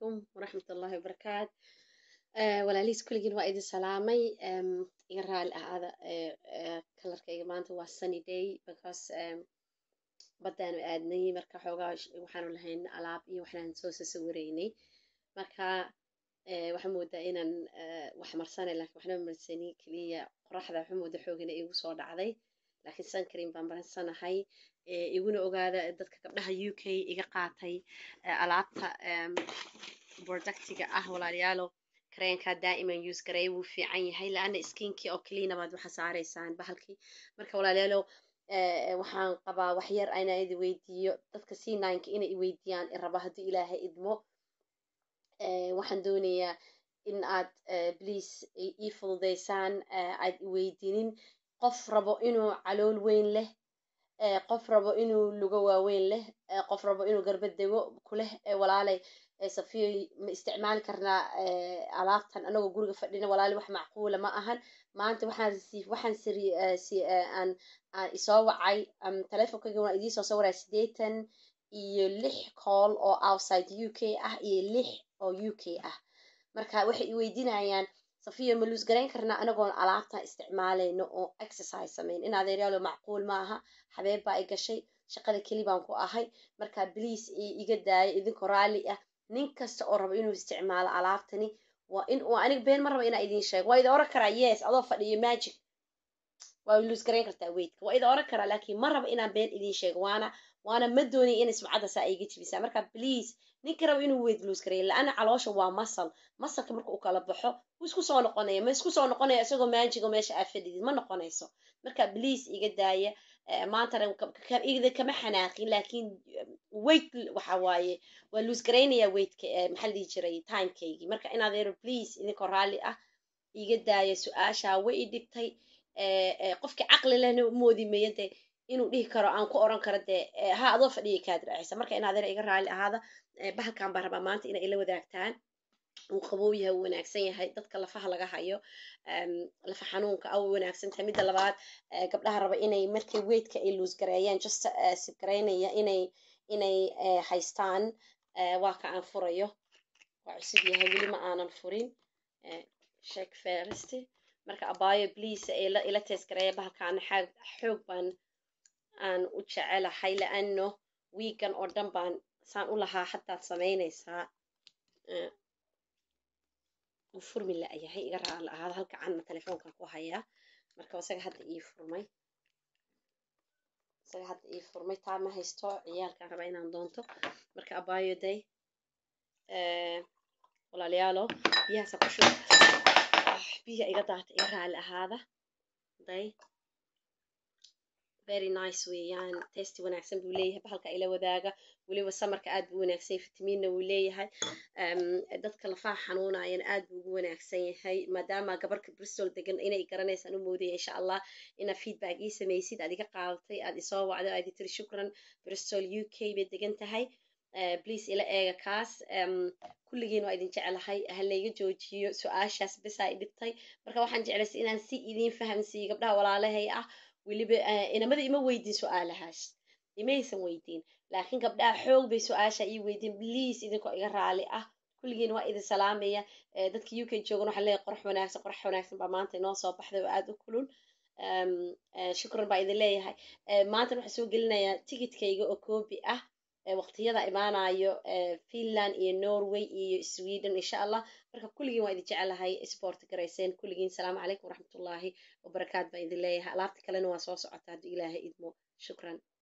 calaykum waraxmat ullahi wabarakaat walaalihiis kulligiin waa idin salaamay iga raali ahaada kalarkayga maanta waa sunny day because baddaanu aadnay marka xoogaa waxaanu lahayn alaab iyo waxaan soo sasawareynay marka waxaa moodaa inaan wax marsanay laakiin waxna marsani keliya qoraxda waxaa mooda xoogina igu soo dhacday laakiin suncream baan barsanahay iguna ogaada dadka gabdhaha u k iga qaatay alaabta productiga ah walaalayaalo kareenka daa'iman use gareey wuu fiican yahay laana skinkii oo cleana baad waxa saaraysaan bahalkii marka walaalayaalo waxaan qabaa wax yar inaan idi weydiiyo dadka c nineka inay iweydiiyaan iraba haddii ilaahay idmo waxaan doonayaa in aad please ii fududaysaan aad iweydiinin qof rabo inuu calool weyn leh qof rabo inuu lugo waaweyn leh qof rabo inuu garba dego kuleh walaalay safiyo ma isticmaali karnaa alaabtan anagoo guriga fadhina walaali wax macquula ma ahan maanta waxaan resiif waxaan siri aan aan isoo wacay telefonkayga waan idiin soo sawaraa siddeetan iyo lix call oo outside u k ah iyo lix oo u k ah marka waxay iweydiinayaan safiya ma luus garayn karnaa anagoon alaabtan isticmaalayno oo exercise samayn in adeeryaalo macquul ma aha xabeeb baa i gashay shaqada keli baan ku ahay marka bliis iga daaya idinkoo raalli ah nin kasta oo rabo inuu isticmaalo alaabtani waa in waa aniga been ma raba inaa idiin sheego waa idin oran karaa yes adoo fadhiyo magic waa luus garayn kartaa weydka waa idin oran karaa laakiin ma raba inaan been idiin sheego waana waana ma doonay inay sumcadda saa iga jibisaa marka please ninka raba inuu weyd luus gareeyo la-ana caloosha waa masal masalka marka uu kala baxo wuu isku soo noqonaya ma isku soo noqonaya isagoo maajigo meesha aad fadhidid ma noqonayso marka please iga daaya maantana igda kama xanaaqin laakiin weight waxa waaye waa luus garaynaya weightka maxaa dhihi jiray timekeygii marka in adeero please idinkoo raalli ah iga daaya su-aashaa way i dhigtay qofkii caqli lehna moodi maya dee inuu dhihi karo aan ku oran karo dee ha adoo fadhiya kaad raacisa marka in adeero iga raalli ahaada bahalkan baan rabaa maanta inay ila wadaagtaan uu qabow yahay uu wanaagsan yahay dadka lafaha laga hayo lafa xanuunka a wanaagsan tahay midda labaad gabdhaha raba inay markay weydka ay luus gareeyaan just sibgaraynaya inay inay haystaan waa ka aan furayo waa cusub yahay weli ma aanan furin sheek ferist marka abaayo please ila ila tees gareeya bahalkaana xaag xoog baan aan u jecelahay laano wiigan oo dhan baan saan u lahaa hadaad samaynaysaa uu furmi la-yahay iga raali ahaada halka canna telefoonkan ku hayaa marka isaga hadda ii furmay isaga hadda ii furmay taa ma haysto ciyaalkaan rabaa inaan doonto marka abaayo day walaalayaalo biyahaasa ku shub biyaha iga daata iga raali ahaada day very nice weeyaan tasty wanaagsan buu leeyahay bahalka ila wadaaga weliba samarka aad buu wanaagsan yahay fitamiinna wuu leeyahay dadka lafaha xanuunayana aad buu ugu wanaagsan yahay maadaama gabarka bristol degan inay garanaysaan u moodaya insha allah inaad feedback ii samaysid aad iga qaadatay aad isoo wacdo aad tiri shukran bristol u k bay degan tahay please ila eega kaas kulligiin waa idin jecelahay halayga joojiyo su-aashaas besaa i dhibtay marka waxaan jeclaysay inaan si idiin fahamsiiyo gabdhaha walaalahay ah weliba inamada ima weydiin su-aalahaas imaysan weydiin laakiin gabdhaha xoog bay su-aasha ii weydiin please idinkoo iga raali ah kulligiin waa idin salaamaya dadka u k joogan waxaan leeyahay qorax wanaagsan qorax wanaagsan baa maanta inoo soo baxday oo aada u kulul shukran baa idin leeyahay maantana waxaan soo gelinayaa ticketkayga oo koobi ah waqtiyada imaanayo finland iyo norway iyo sweden insha allah marka kulligiin waa idin jecelahay sport garayseen kulligiin salaamu calaykum waraxmatullaahi wabarakaat baa idin leeyahay alaabta kalena waa soo socotaa hadduu ilaahay idmo shukran